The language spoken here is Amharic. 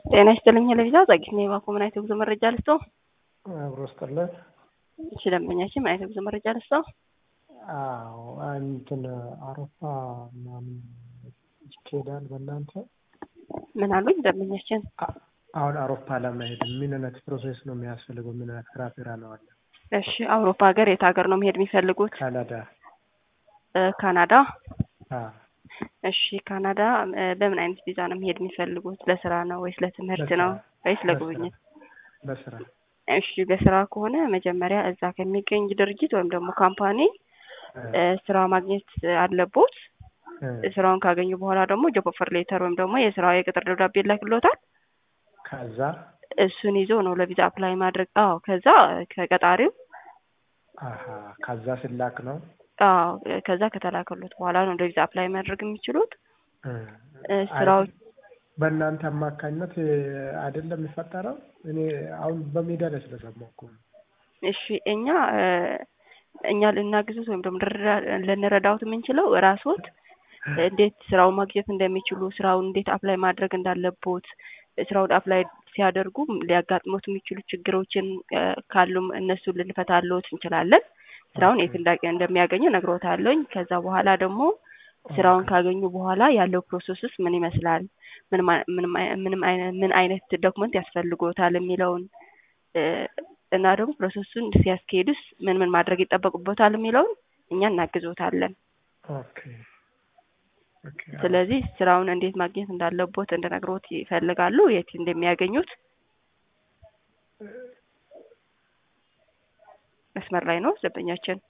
ጤና ይስጥልኝ ለቪዛ ጸጊት ነው የባኮ ምን አይነት የጉዞ መረጃ ልስጠው? አብሮ ስጥልን። እሺ ደንበኛችን ምን አይነት የጉዞ መረጃ ልስጠው? አዎ እንትን አውሮፓ ምናምን ይካሄዳል በእናንተ? ምን አሉኝ ደንበኛችን? አሁን አውሮፓ ለመሄድ ምን አይነት ፕሮሴስ ነው የሚያስፈልገው? ምን አይነት ክራቴሪያ ነው አለ? እሺ አውሮፓ ሀገር የት ሀገር ነው መሄድ የሚፈልጉት? ካናዳ። ካናዳ። አዎ እሺ ካናዳ በምን አይነት ቪዛ ነው መሄድ የሚፈልጉት? ለስራ ነው ወይስ ለትምህርት ነው ወይስ ለጉብኝት? በስራ እሺ በስራ ከሆነ መጀመሪያ እዛ ከሚገኝ ድርጅት ወይም ደግሞ ካምፓኒ ስራ ማግኘት አለቦት። ስራውን ካገኙ በኋላ ደግሞ ጆብ ኦፈር ሌተር ወይም ደግሞ የስራ የቅጥር ደብዳቤ ይላክልዎታል። ከዛ እሱን ይዞ ነው ለቪዛ አፕላይ ማድረግ። አዎ ከዛ ከቀጣሪው አሀ ከዛ ስላክ ነው። አዎ ከዛ ከተላከሉት በኋላ ነው ለቪዛ አፕላይ ማድረግ የሚችሉት። ስራዎች በእናንተ አማካኝነት አይደለም የሚፈጠረው። እኔ አሁን በሜዳ ላይ ስለሰማሁ እኮ ነው። እሺ እኛ እኛ ልናግዙት ወይም ደግሞ ልንረዳውት የምንችለው ራስዎት እንዴት ስራውን ማግኘት እንደሚችሉ ስራውን እንዴት አፕላይ ማድረግ እንዳለቦት ስራውን አፕላይ ሲያደርጉ ሊያጋጥሙት የሚችሉ ችግሮችን ካሉም እነሱን ልንፈታልዎት እንችላለን። ስራውን የት እንደሚያገኙ ነግሮታለኝ። ከዛ በኋላ ደግሞ ስራውን ካገኙ በኋላ ያለው ፕሮሰስስ ምን ይመስላል፣ ምን አይነት ዶክመንት ያስፈልጎታል የሚለውን እና ደግሞ ፕሮሰሱን ሲያስኬዱስ ምን ምን ማድረግ ይጠበቅቦታል የሚለውን እኛ እናግዞታለን። ኦኬ ኦኬ። ስለዚህ ስራውን እንዴት ማግኘት እንዳለቦት እንድነግሮት ይፈልጋሉ? የት እንደሚያገኙት መስመር ላይ ነው ደንበኛችን።